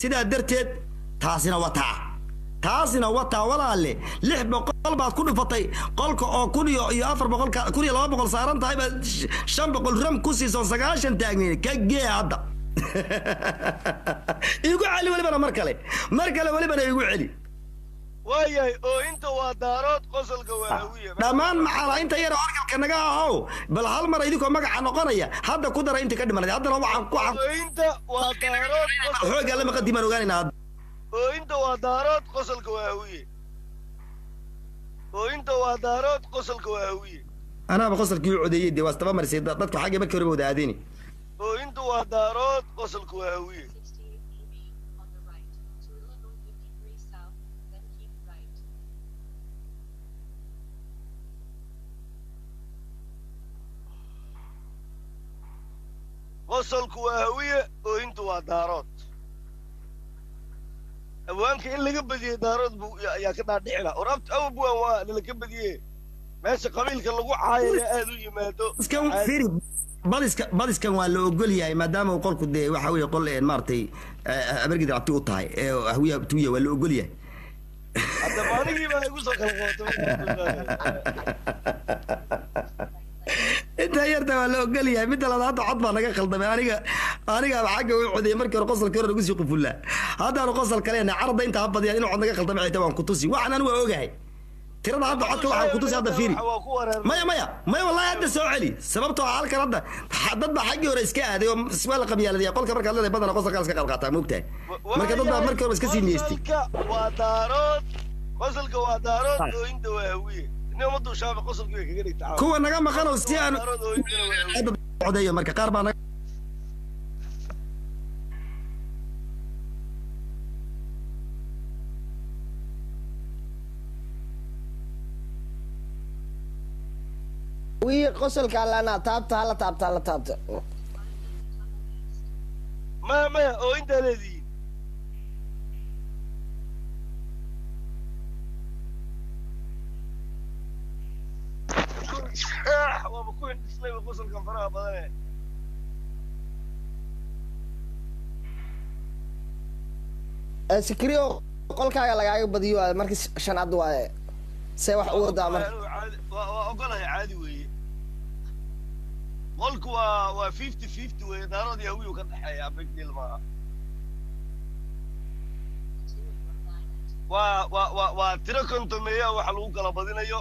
sidaa darteed taasina wataa taasina wataa walaale lix boqol baad ku dhufatay qolka oo kun iyo iyo afar boqol ka- kun iyo laba boqol saaran tahay baad sh- shan boqol ram ku siiso sagaashan taagnayn ka gee hadda igu celi welibana mar kale mar kale welibana igu celi waayahay oo inta waa daarood qosolka waa hawiye dhammaan maxaala inta yar oo argalka naga ahow bal hal mar idinkoo magaca noqonaya hadda ku dara inta ka dhimanay haddana waxaan ku xaq oo inta waa daarood qosol- xoogaa lama qadimaan ogaanaynaa hadda oo inta waa daarood qosolka waa hawiye oo inta waa daarood qosolka waa hawiye anaaba qosalkii u codeeyey dee waa istaba marisay da- dadku xaggii markii horeba wada aadini oo inta waa daarood qosolka waa hawiye 68 on the right. Turla North 53 south, then keep right. qosolku waa hawiye oo inta waa daarood awaanka in laga badiyey daarood buu ayaa ka dhaadhici laha oraabta awbuwan waa lalaka badiye meesha qabiilka lagu caayaya aad u yimaado iskan firi badiska badiskan waa la ogol yahay maadaama uu qolku dee waxa weeye qol een maaragtay abargid abti u tahay ee hawiya tuya waa la ogol yahay hadda maaligii baa igu soo kala qabatay intaa yarta waa la ogol yahay midda labaad hadda cod baa naga khaldamay aniga aniga xagga u codeeyay markii hore qosolkii hore nagu sii qufullaa haddaanu qosol kaleena carada intaa ha badiyaan inuu cod naga khaldamay xitaa waan ku tusi waxaan anigu waa ogahay tirada hadda codka waxaan ku tusi hadda fiiri waa ku wareer maya maya maya wallahi hadda soo celi sababtoo ah halkan hadda ha- dad baa xaggii hore iska aaday oo waa la qabyaaladaya qolka markaad leedahay badana qosolkaa iska qaad qaataa moogtahay marka dad baa markii hore iska sii niyeystay qosolka waa daarood qosolka waa daarood oo inta waa hawiye nin ummaduu shaafi qosolkii bay kaga dhigta kuwa naga maqan oo si aan daarood oo intana waa hawiye hadda codeeyo marka qaar baa naga wii qosolka allana taabta hala taabta hala taabta maya maya oo intaa leedihiin waaba ku hindhisnay ba qosolkan faraha badane sikriyo qolkaaga lagaaga badiyo waa markii shanaad waaye see wax u wadaa marka Anigu caadi- waa waa ogolahay caadi weeye qolku waa waa fifty fifty weeye daarood iyo hawiyu ka dhexeeya big deal maaha waa waa waa waa tiro kontomeeya waxa lagu kala badinayo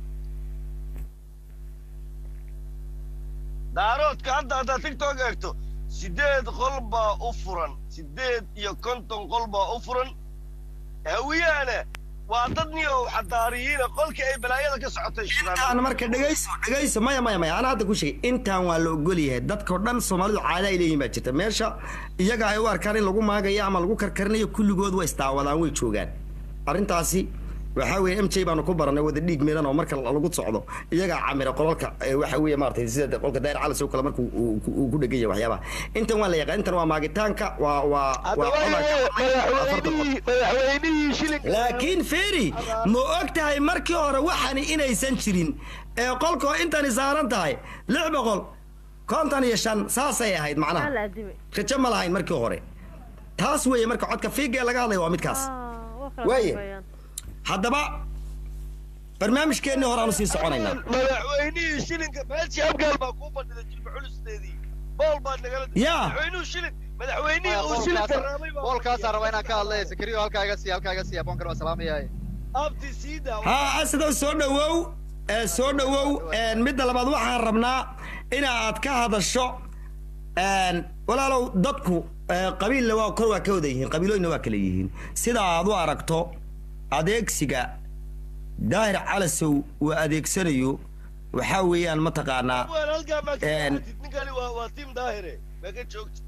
daaroodka hadda haddaad tiktok eegto sideed qol baa u furan sideed iyo konton qol baa u furan hawiyahana waa dad niyo xadaariyiina qolkii ay balaayada ka socotay intaan marka dhegayso dhegayso maya maya maya ana hadda ku sheegay intaan waa la ogol yahay dadkao dhan soomaalidu caada ay leeyihin baa jirta meesha iyaga ay u arkaan in lagu maagayo ama lagu karkarinayo kulligood way isdaawadaan way joogaan arrintaasi waxaa weeye m j baanu ku baranay wada dhiig midan oo marka lagu socdo iyagaa camira qolalka ee waxa weeye maaragtay sida qolka daayir calas oo kale marka uu- uu uu ku dhegan yahay waxyaabaha intan waa la yaqaan intan waa maagitaanka waa waa waa madaxweynihii madaxweynihii shilinka laakiin feri ma og tahay markii hore waxani inaysan jirin ee qolkoo intani saaran tahay lix boqol konton iyo shan saasay ahayd macnaha la adimay rajo ma lahayn markii hore taas weeye marka codka fiiga ee laga hadlaya waa midkaas waa kala Waaye. dambeeyaan. haddaba barnaamijkeennii hore aanu sii soconaynaa madaxweynihii shilinka meeshii abgaal baa kuu fadhida jilba xulusteedii bool baa nagala Yaa. madaxweynuhu shilin madaxweynihii uu shilinka raamay baa boolkaasa raba inaan ka hadlay sakriyo halkaa iga sii halkaa iga sii aboonkan waa salaamayahay abti siida haa asidoo soo dhowow ee soo dhowow een, midda labaad waxaan rabnaa ina aad ka hadasho een, walaalow dadku ee, qabiilla waa kor waa ka wada yihiin qabiilooyinna waa kala yihiin sida aad u aragto adeegsiga daahir calasow uu adeegsanayo waxaa weeyaan mataqaanaa waan halkaa maa Een. ninkani waa waa tiim daahire maa ka joogta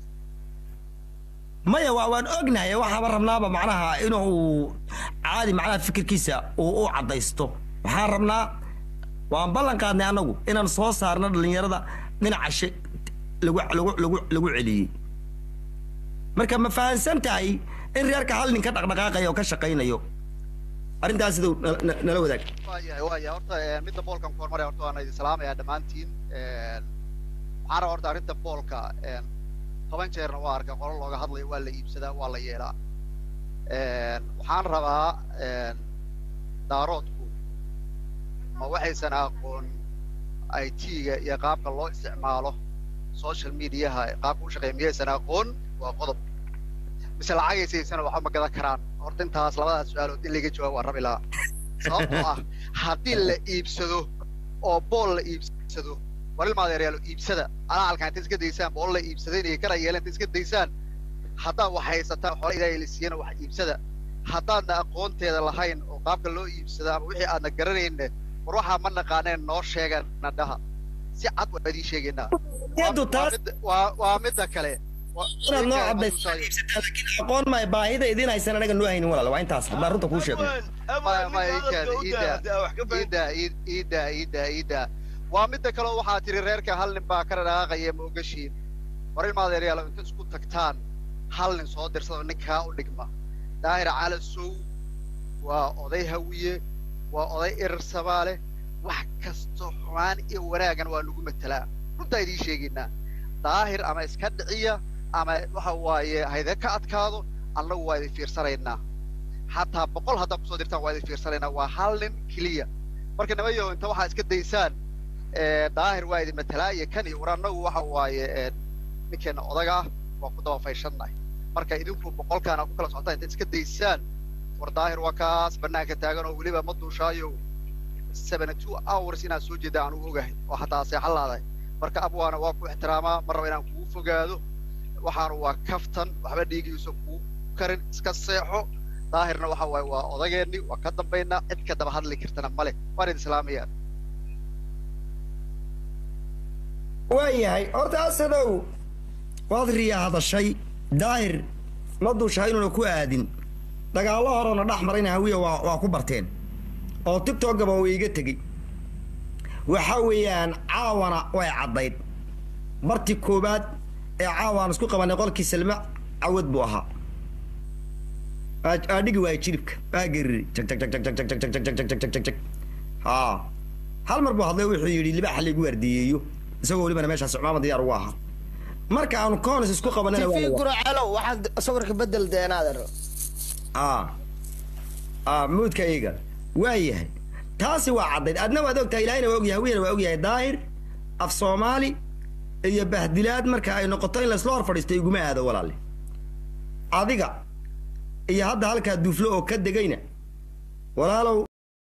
maya waa waan ognahay waxaaba rabnaaba macnaha inuu caadi macnaha fikirkiisa uu u caddaysto waxaan rabnaa waan ballan qaadnay annagu inaan soo saarno dhallinyarada dhinaca shi lagu lagu lagu lagu celiyey marka ma fahansan tahay in reerka hal nin ka dhaqdhaqaaqayo oo ka shaqaynayo arrintaas siduu nala- nala- nala wadaag waayahay waayahay horta een, midda boolkan ku hormaraya horta waana idin salaamayaa dhammaantiin een, waxaan rabaa horta arrinta boolka een, toban jeerna waa arkay qolo looga hadlayo waa la iibsadaa waa la yeelaa waxaan rabaa daaroodku ma waxaysan aqoon i t-ga iyo qaabka loo isticmaalo social mediaha qaabka u shaqeeya miyaysan aqoon waa qodob mise lacagaysaysan waxba ma gadan karaan horta intaas labadaas su-aalood in laga jawaab waan rabi lahaa sababtoo ah haddii la iibsado oo bool la iibsado war ilmaadeeryaalo iibsada alaalka inta iska daysaan bool la iibsaday inay kana yeelan inta iska daysaan haddaad wax haysataan xoolo ilaahay la siiyana wax iibsada haddaadna aqoonteeda lahayn oo qaabka loo iibsada ama wixii aadna garanayne war waxaa ma naqaaneen noo sheegan nadhaha si cad waan idiin sheegaynaa Yadu Waa- waa taas- midda- waa waa midda kale Waa- inaad noo ninka cadaysaa Musa- iibsataa laakiin aqoon maay baahida idin haysan anaga noo haynin walaal waa intaas haddaan runta kuu sheego maya maya iikaada iida wax ka fahmi iida iida iida iida waa midda kale waxaa tiri reerka hal nin baa ka dhaqaaqaya ma ogashiin war ilmaadeeryaalo inta isku tagtaan hal nin soo dirsado ninkaa u dhigma daahir calasow waa oday hawiye waa oday erer samaale wax kasto xumaan iyo wanaagan waa lagu matelaa runtaa idiin sheegaynaa daahir ama iska dhiciya ama waxa waaye hayde ka adkaado annagu waa idin fiirsanaynaa xataa boqol haddaad kusoo dirtaan waa idin fiirsanaynaa waa hal nin keliya marka nimayo inta waxaa iska daysaan eh, daahir waa idin matalaa iyo kan iyo war annagu waxa waaye eh, ninkeena odaga ah waa ku daba fayshannahay marka idinku boqolkaan aad ku kala socotaan intaad iska daysaan war daahir waa kaas banaanka taagan oo weliba ma duushaayo seventy two hours inaad soo jeeda aan u ogahay oo hataa seexan laadahay marka abwaana waa ku ixtiraamaa ma raba inaan kugu fogaado waxaanu waa kaftan waxba dhiigiisa kuu karin iska seexo daahirna waxa waaye waa odageenni waa ka dambaynaa cid ka daba hadli kartana male waan idin islaamayaan waayahay horta asadow waad riya hadashay daahir ma duushaha inuuna ku aadin dagaallo horena dhex marayna hawiya waa waa ku barteen oo tiktokaba way iga tegey waxa weeyaan caawana way caddayd bartii koowaad ee caawaan isku qabanay qolkii salme cawad buu ahaa Aa- aa dhigi waaya jilibka aa geriri jag jag jag jag jag jag jag jag jag jag jag jag jag haa hal mar buu hadlay wuxuu yidhi libaaxa laygu waardiyeeyo isagoo welibana meeshaas cumaama diyaar ugu ahaa marka aanu conis isku qabanana waa tv la- guracelow waxaad sawirka bedel deenaader aa aa muudka iyaga waa yahay taasi waa caddayd adna waad ogtahay ilaahina waa ogyahay hawiyana waa ogyahay daahir af soomaali iyo bahdilaad marka ay noqoto in laysla hor fadhiisto iguma aado walaale adiga iyo hadda halkaa duuflo oo ka degayna walaalow